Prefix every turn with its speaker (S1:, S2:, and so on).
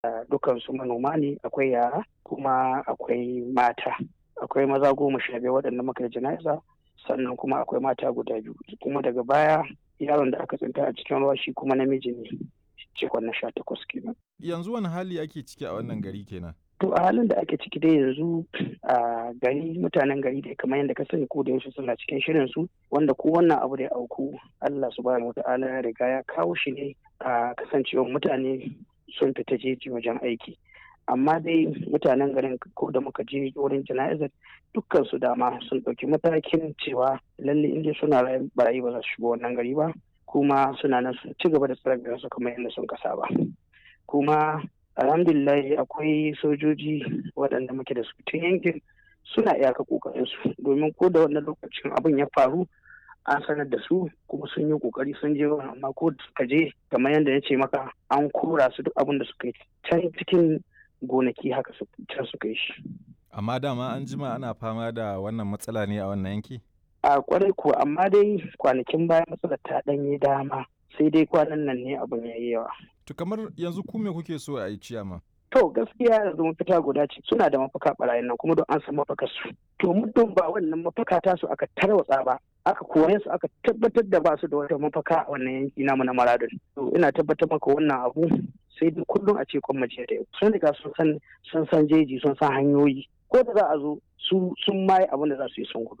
S1: dukansu manoma ne akwai yara kuma akwai mata akwai maza goma sha biyar waɗanda muka yi jana'iza sannan kuma akwai mata guda biyu kuma daga baya yaron da aka tsinta a cikin ruwa shi kuma namiji ne cikon na sha takwas kenan.
S2: yanzu wani hali ake ciki a wannan gari kenan
S1: to a halin da ake ciki dai yanzu a gari mutanen gari da kamar yadda ka sani ko da yaushe suna cikin shirin su wanda ko wannan abu da ya auku Allah subhanahu wata'ala ya riga ya kawo shi ne a kasancewar mutane sun fita jeji wajen aiki amma dai mutanen garin ko da muka je wurin jana'izar dukkan su dama sun ɗauki matakin cewa lalle inda suna barayi ba za su shigo wannan gari ba kuma suna nan sun ci gaba da tsare su kamar yadda sun kasa ba kuma alhamdulillah akwai sojoji waɗanda muke da su tun yankin suna iyaka kokarin su domin ko da wannan lokacin abin ya faru an sanar da su kuma sun yi kokari sun je amma ko da suka je kamar yadda ya ce maka an kora su duk abin da suka yi can cikin gonaki haka can suka yi shi
S2: amma dama an jima ana fama da wannan matsala ne a wannan yanki
S1: a kwarai kuwa amma dai kwanakin baya matsalar ta ɗanye dama sai dai kwanan nan ne abin ya yi yawa
S2: To kamar yanzu ku me kuke so a yi ciyama?
S1: To gaskiya yanzu mafita guda ce suna da mafaka barayin nan kuma don an san mafakar su. To muddin ba wannan mafaka ta su aka tarwatsa ba aka kore su aka tabbatar da ba su da wata mafaka a wannan yanki namu na Maradun. To ina tabbatar maka wannan abu sai dai kullum a ce kwamace da yau. Sun riga sun san sun san jeji sun san hanyoyi ko da za a zo su sun maye abin da za su yi sun gudu.